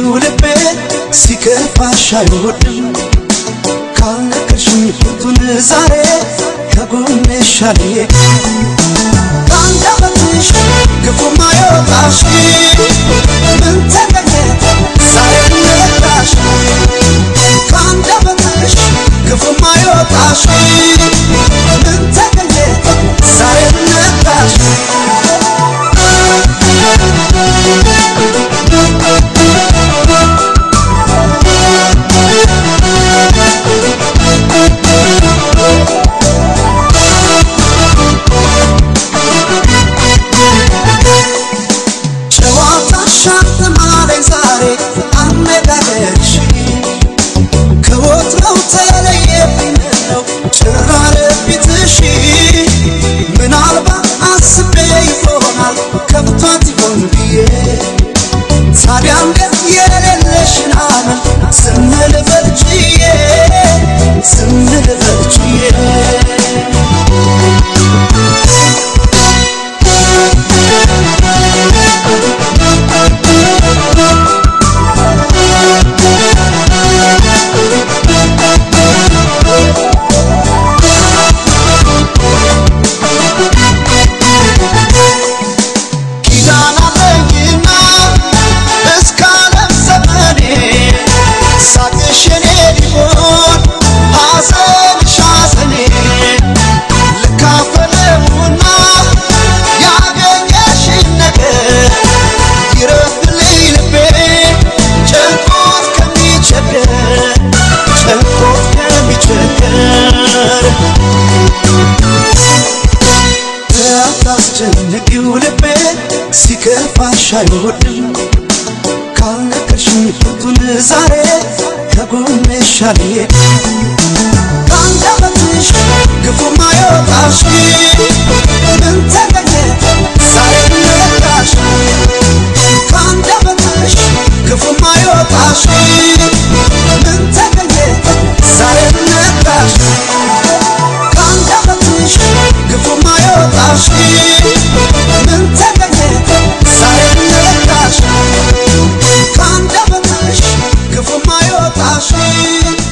ልቤ ሲከፋሽ አይወድም ካልነገርሽኝ ፍቱን ዛሬ ከጎንሽ አልዬ ከአንደበትሽ ክፉ ማይወጣሽ ምን ተገኘ ዛሬ ነጣሽ ከአንደበትሽ ክፉ ማይወጣሽ ምን ተገኘ ዛሬ ነጣሽ ጨዋታሽ አልተማረኝ ዛሬ አነጋገርሽ ከወትሮው ተለየብኝ ምነው ጭራረ ፊትሽ ምናልባት አስቤ ይሆናል ከብቷት ይሆን ብዬ ታዲያ እንዴት የሌለሽን አመል ዝም ልበል ችዬ ዝም ልበል ችዬ ኪዳን አለኝና እስከ ዓለም ዘመኔ ሳቅሽ የኔ ሊሆን ሐዘንሽ ሐዘኔ ልካፈለውና ያገኘሽን ነገር ይረፍልኝ ልቤ ጨንቆት ከሚቸገር ጨንቆት ከሚቸገር አታስጨንቂው ልቤ ሲከፋሽ አይወድም ካልነገርሽኝ ፍቱን ዛሬ ከጎንሽ አልዬ ከአንደበትሽ ክፉ ማይወጣሽ ምን ተገኘ ዛሬ ነጣሽ ከአንደበትሽ ክፉ ማይወጣሽ ምን ተገኘ ዛሬ ነጣሽ ከአንደበትሽ ክፉ ማይወጣሽ ምን ተገኘ ዛሬ ነጣሽ ከአንደበትሽ ክፉ ማይወጣሽ